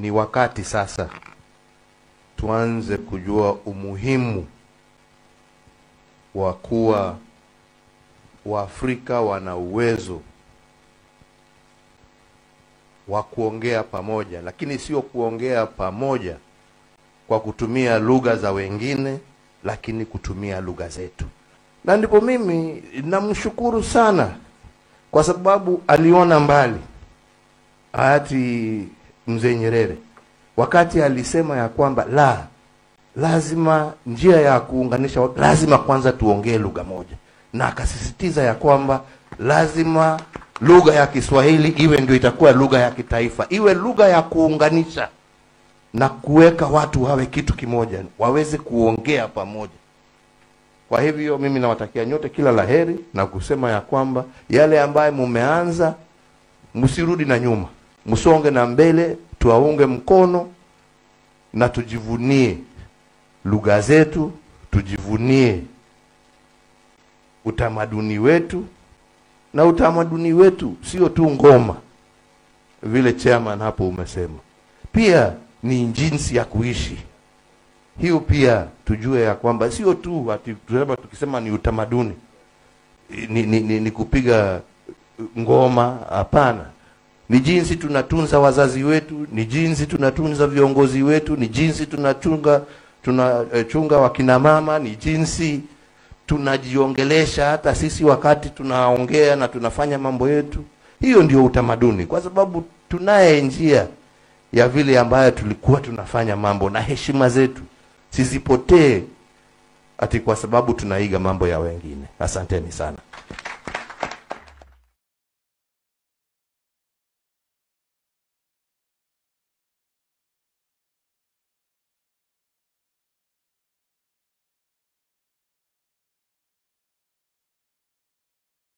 ni wakati sasa tuanze kujua umuhimu wa kuwa Waafrika wana uwezo wa kuongea pamoja, lakini sio kuongea pamoja kwa kutumia lugha za wengine, lakini kutumia lugha zetu. Na ndipo mimi namshukuru sana kwa sababu aliona mbali hayati mzee Nyerere wakati alisema ya kwamba la lazima njia ya kuunganisha watu, lazima kwanza tuongee lugha moja, na akasisitiza ya kwamba lazima lugha ya Kiswahili iwe ndio itakuwa lugha ya kitaifa, iwe lugha ya kuunganisha na kuweka watu wawe kitu kimoja, waweze kuongea pamoja. Kwa hivyo mimi nawatakia nyote kila laheri na kusema ya kwamba yale ambayo mumeanza msirudi na nyuma, msonge na mbele, tuwaunge mkono na tujivunie lugha zetu, tujivunie utamaduni wetu, na utamaduni wetu sio tu ngoma, vile chairman hapo umesema, pia ni jinsi ya kuishi. Hiyo pia tujue ya kwamba sio tu ati tunasema tukisema ni utamaduni ni, ni, ni, ni kupiga ngoma. Hapana, ni jinsi tunatunza wazazi wetu, ni jinsi tunatunza viongozi wetu, ni jinsi tunachunga tunachunga wakina mama, ni jinsi tunajiongelesha hata sisi wakati tunaongea na tunafanya mambo yetu. Hiyo ndio utamaduni, kwa sababu tunaye njia ya vile ambayo tulikuwa tunafanya mambo na heshima zetu sizipotee ati kwa sababu tunaiga mambo ya wengine. Asanteni sana.